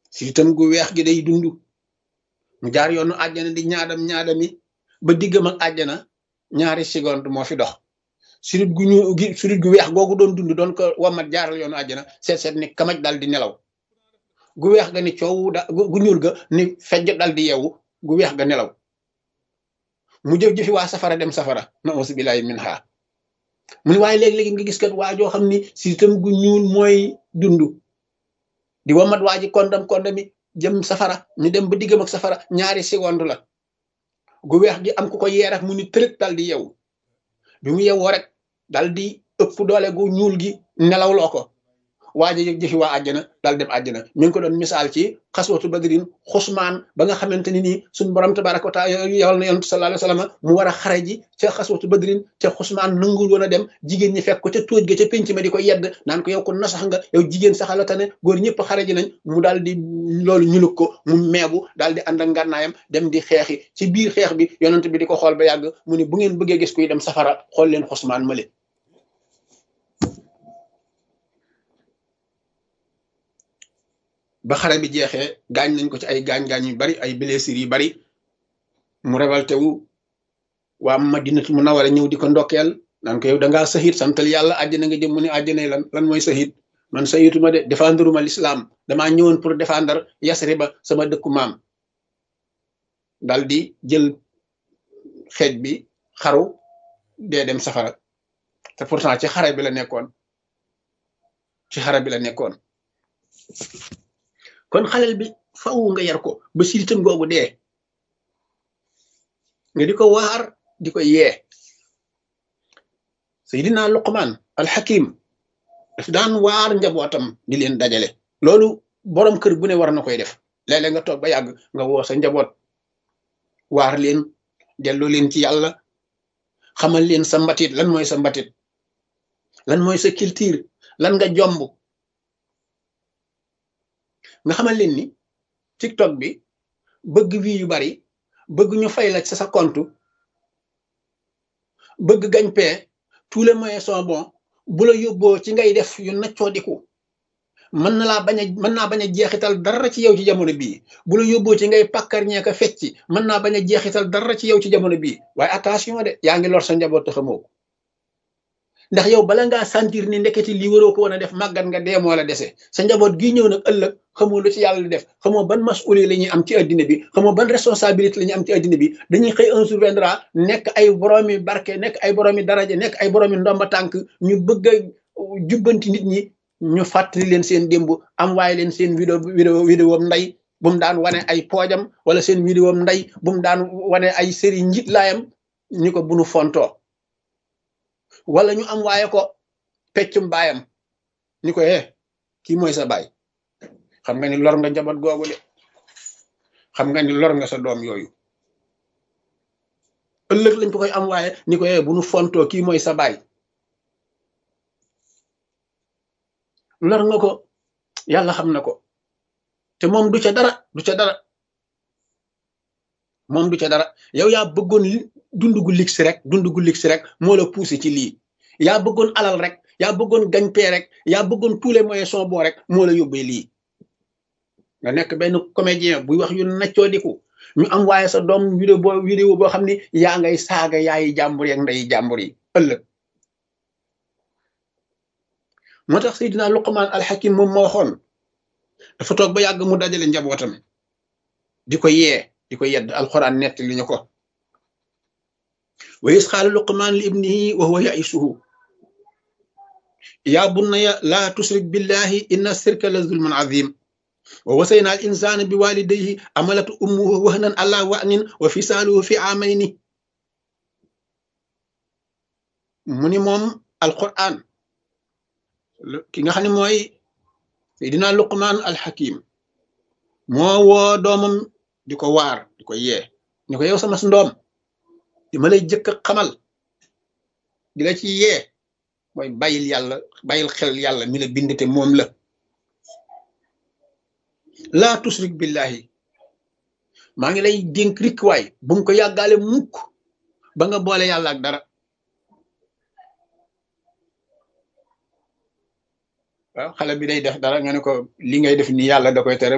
sitam gu weex gi day dund mu jaar yoonu àjjana di ñaadam ñaadami ba diggam ak àjjana ñaari seconde moo fi dox sirit gu ñu gi sirit gu weex googu doon dund doon ko wamat jaaral yoonu àjjana seet seet ni kamaj dal di nelaw gu weex ga ni coow da gu ñuul ga ni fejj dal di yeewu gu weex ga nelaw mu jëf jëfi waa safara dem safara na ausu billahi min ha mu ni waaye léegi-léegi nga gis kat waa joo xam ni sitam gu ñuul mooy dund di wamat waa ji kondam kondami jëm safara ñu dem ba diggam ak safara ñaari seconde la gu weex gi am ku ko yeerak mu ni tërët dal di yeewu bi mu yewoo rek dal di ëpp doole gu ñuul gi nelaw loo ko waaja jëf jëfi waa àjjana dal dem àjjana mi ngi ko doon misaal ci xaswatu badrin xusmaan ba nga xamante ni nii suñ borom tabaraka wa taala yowal na yonent sallallahu alayhi wasallam mu war a xare ji ca xaswatu badrin ca xusmaan nangul woon a dem jigéen ñi fekk ko ca tóoj ga ca pénc ma di ko yedd naan ko yow ko nasax nga yow jigéen saxala tane góor ñëpp xare ji nañ mu daal di loolu ñulug ko mu meebu daal di ànd ak ngànnaayam dem di xeexi ci biir xeex bi yonent bi di ko xool ba yàgg mu ni bu ngeen bëggee gis kuy dem safara xool leen xusmaan male ba xare bi jeexee gaañ nañ ko ci ay gaañ-gaañ yu bari ay blessures yu bari mu révolté wu waa Madinatu Munawwara ñëw di ko ndokkeel naan ko yow da ngaa sahit santal yàlla àjjana nga jëm mu ne àjjana lan lan mooy sahit man sahituma de défendre ma l'islam damaa ñëwoon pour défendre Yasriba sama dëkku maam dal di jël xeej bi xaru dee dem safara te pourtant ci xare bi la nekkoon ci xare bi la nekkoon kon xalel bi faw nga yar ko ba siritam googu dee nga di ko waar di ko yee Seydina Luqman alxakim daf daan waar njabootam di leen dajale loolu borom kër bu ne war na koy def léeg-léeg nga toog ba yàgg nga woo sa njaboot waar leen delloo leen ci yàlla xamal leen sa mbatit lan mooy sa mbatit lan mooy sa culture lan nga jomb nga xamal leen ni TikTok bi bëgg wi yu bari bëgg ñu fay la ci sa compte bëgg gañ pee tous les moyens sont bons bu la yóbboo ci ngay def yu naccoodiku mën na laa bañ a mën naa bañ a jeexital dara ci yow ci jamono bii bu la yóbboo ci ngay pàkkar ñeeka fecci mën naa bañ a jeexital dara ci yow ci jamono bii waaye attention de yaa ngi lor sa njaboot te xamoo ko ndax yow bala ngaa sentir ni ndeketi lii waroo ko woon a def màggat nga dee moo la dese sa njaboot gi ñëw nag ëllëg xamoo lu ci yàlla di def xamoo ban mas'uli la ñuy am ci addina bi xamoo ban responsabilité la ñuy am ci addina bi dañuy xëy un jour viendra nekk ay boroomi barke nekk ay boroomi daraja nekk ay boroomi ndomba tànk ñu bëgg a jubbanti nit ñi ñu fàttali leen seen démb am waaye leen seen vidéo vidéo vidéo nday bu mu daan wane ay poojam wala seen vidéo nday bu mu daan wane ay série njit laayam ñu ko bunu fontoo wala ñu am waaye ko peccum baayam ñu ko eh kii mooy sa baay xam nga ni lor nga njaboot googu de xam nga ni lor nga sa doom yooyu ëllëg lañ ko koy am waaye ni ko eh bu nu fontoo kii mooy sa baay lor nga ko yàlla xam na ko te moom du ca dara du ca dara moom du ca dara yow yaa bëggoon dund gu ligg si rek dund gu ligg si rek moo la poussé ci lii yaa bëggoon alal rek yaa bëggoon gañpee rek yaa bëggoon tous les moyens sont bons rek moo la yóbbee lii nga nekk benn comédien buy wax yu naccoo diku ñu am waaye sa doom vidéo boo vidéo boo xam ni yaa ngay saaga yaayi jàmbur yeeg ndeyi jàmbur yi ëllëg moo tax Seydina Luqman alxakim moom moo waxoon dafa toog ba yàgg mu dajale njabootam di ko yee di ko yedd alquran nett li ñu ko wa is qaala luqmaan li ibnihi wa huwa yaisuhu yaa bunaya laa tusrik billahi inna sirka la zulmun azim wa wasayna al insana bi walidayhi amalatu ummuhu wahnan ala wahnin wa fisaaluhu fi amayni mu ni moom alquran ki nga xam ne mooy seydina luqmaan alxakim moo woo doomam di ko waar di ko yee ni ko yow sama ndoom di ma lay jëkk xamal di la ci yee mooy bàyyil yàlla bàyyil xel yàlla mi la bind te moom la laa tusrik billahi maa ngi lay dénk rik waay bu mu ko yàggaale mukk ba nga boole yàlla ak dara waaw xale bi day def dara nga ne ko li ngay def ni yàlla da koy tere